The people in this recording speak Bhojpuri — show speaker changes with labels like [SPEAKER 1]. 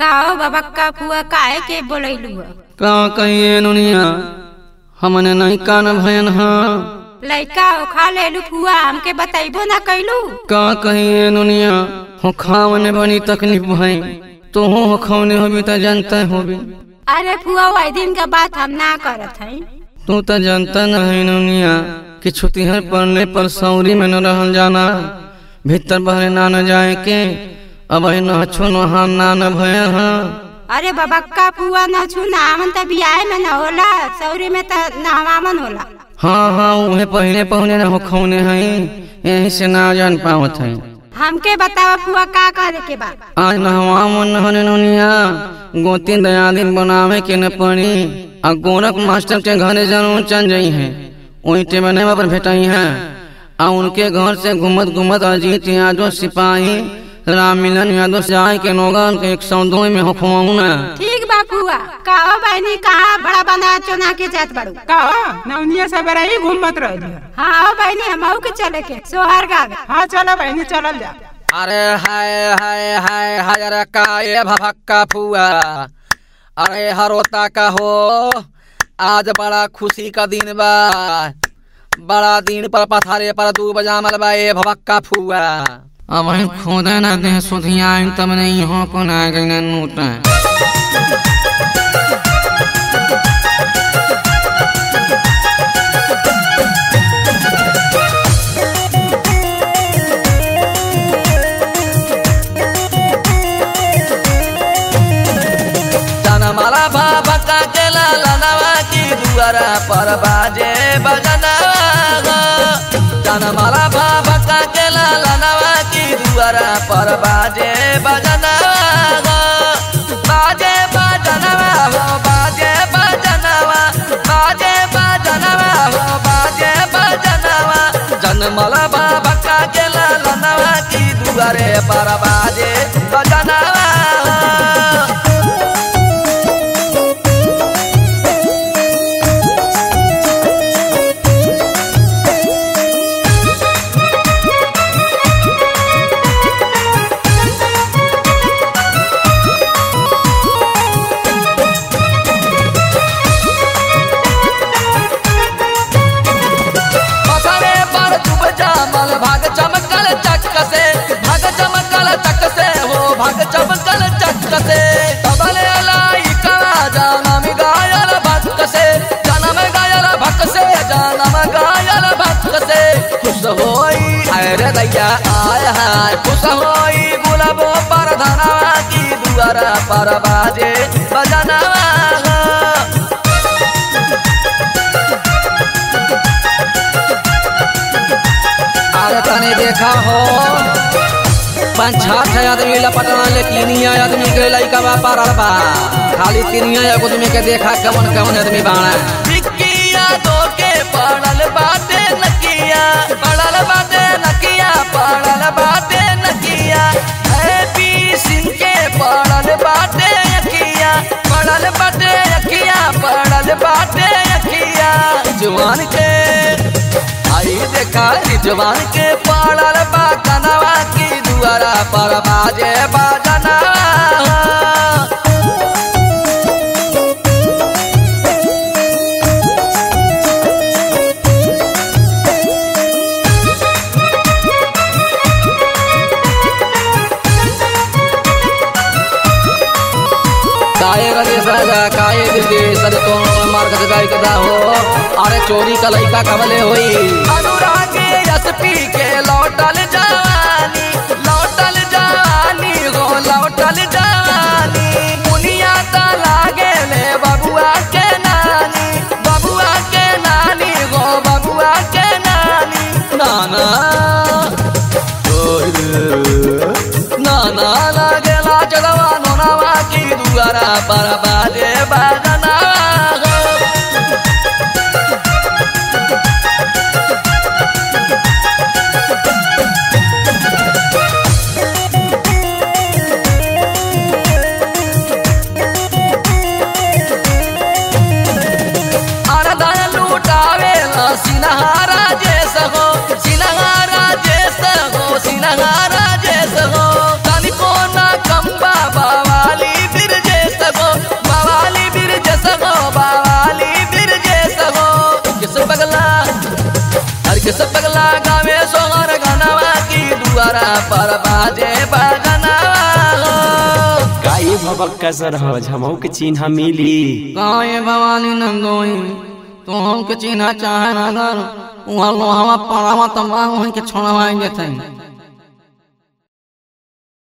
[SPEAKER 1] काओ बाबा का फुआ काहे के बोलैलू ह?
[SPEAKER 2] का कहिए नुनिया हमने नहीं कान भयन हाँ
[SPEAKER 1] लइका खा लेलू फुआ हमके बताइबो ना कैलू
[SPEAKER 2] का कहिए नुनिया हो खावने बनी तकलीफ भई तो हो खौने होबी त जानता होबी
[SPEAKER 1] अरे फुआ वही दिन का बात हम ना करत हई
[SPEAKER 2] तू त जानता नहीं नुनिया कि छुतिहर पड़ने पर सौरी में न रहल जाना भीतर बहरे ना न जाए के अब न छो नहा ना न भय हाँ
[SPEAKER 1] अरे बाबा का फुआ न छू नामन त बियाह में न होला सौरी में त नहवामन होला
[SPEAKER 2] हाँ हाँ उहे पहले पहुने न हो खौने हई यही से ना जान पावत हई
[SPEAKER 1] हमके बतावा फुआ का करे के बा
[SPEAKER 2] आज नहवा मन नहने नुनिया गोती दया दिन बनावे के न पड़ी आ गोरख मास्टर के घरे जरूर चल जाई है वही टेबने पर भेटाई है आ उनके घर से घूमत घूमत अजीत यादव सिपाही राम मिलन यादव से आए के नौगन के एक सौ दो में होखवाऊ ना
[SPEAKER 1] ठीक बा फुआ काओ बहनी कहाँ बड़ा बना चुना के जात बड़ू
[SPEAKER 3] का नवनिया सबेरा ही घूमत रही
[SPEAKER 1] हाँ आओ बहनी हम के चले के सोहर गावे
[SPEAKER 3] हाँ चलो बहनी चलल जा
[SPEAKER 2] अरे हाय हाय हाय हाय रे का ये भभक्का फुआ अरे हरोता का हो आज बड़ा खुशी का दिन बा बड़ा दिन पर पथारे पर दू बजामल बा ये भभक्का फुआ अब हम खोदे ना दे सुधिया तब नहीं हो को ना गई नूटा जनमाला बाबा का के लालनवा की दुआरा पर बाजे बजनवा जनमाला बाबा का के लालनवा की दुआरा पर बाजे बजनवा बाजे बजनवा हो बाजे बजनवा बाजे बजनवा हो बाजे बजनवा जनमाला बाबा का के लालनवा की दुआरे पर बाजे बजनवा पथरे पर डूब जामल भाग चमकल चक्क से भाग चमकल चक्क से हो भाग चमकल चक्क से तबले लाई करा जानम गायल भक्त से जनम गायल भक्त से जनम गायल भक्त से खुश होई अरे दैया आय हाय खुश होई गुलाबो पर धनवा की दुआरा पर बाजे बजनवा अरे तने देखा हो पाँच छठ आदमी लपटना लेकिन ये आदमी के लइका बा पारल बा खाली तीनिया एगो आदमी के देखा कवन कवन आदमी बाड़ा टिकिया दो के पड़ल बाटे नकिया पड़ल बाटे नकिया पड़ल बाटे नकिया हैप्पी सिंह के पड़ल बाटे अखिया पड़ल बाटे अखिया पड़ल बाटे अखिया जवान के आई देखा जवान के पड़ल बा कनवा की दुआरा पर बाजे बाजना काये गले सजा काये दिले सद तो मार के गाय कदा हो अरे चोरी का लइका कबले होई अनुराग एसपी के लौटल जवानी लौटल जवानी हो लौटल जवानी मुनिया ता लागे ले बबुआ के नानी बबुआ के नानी हो बबुआ के नानी नाना ना ना लागे लाज गवानो नवा की दुआरा पर बाजे बाजना अरदन लूटावे सिनहारा जैस हो सिनहारा जैस हो सिनहारा जैस हो तनिको ना कंबा बवाली ब्रिटिश पगला गावे सोहर गनवा की दुआरा पर बाजे बजनवा हो
[SPEAKER 4] गाये भबक्का सर हो झमऊ के चिन्ह मिली
[SPEAKER 2] गाये भवानी नंगोई तो हमके चिन्ह चाहे अगर वहाँ लोहावा पड़ावा तब वहीं के छोड़वाएंगे थे